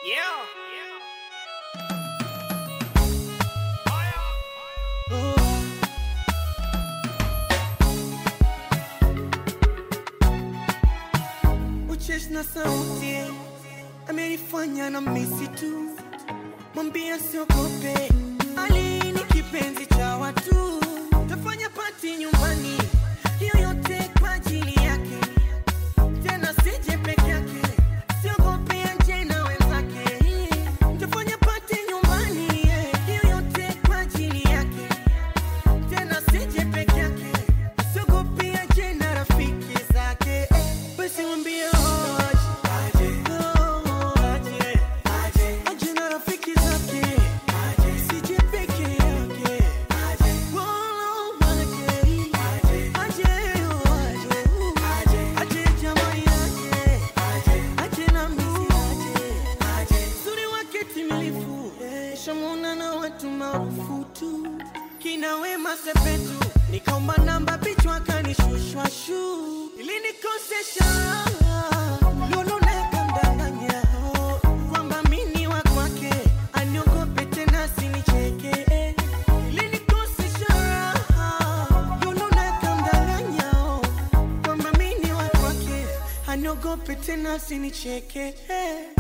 Uchesh na sauti amenifanya na misi tu, mwambia siogope, Ali ni kipenzi cha watu, tafanya pati nyumbani, hiyo yote kwa ajili yake, tena sije peke yake, siogope aje na wenzake, tafanya pati nyumbani, hiyo yote kwa ajili yake, tena sije peke yake, siogope aje na rafiki zake, basi mwambie aje, oh, aje, aje na rafiki zake, sije peke yake, oh, aje, aje, oh, aje, aje jamani aje, aje na misi aje, uzuri wake timilifu, shamuna na watu maarufu tu, kina Wema Sepetu, nikaomba namba bichwa kanishushwa shu, ili nikosesha lulu nakamdanganya kwamba mini wa kwake aniogope tena sinicheke, ili nikosesha lulu nakamdanganya kwamba mini wa kwake aniogope tena sinicheke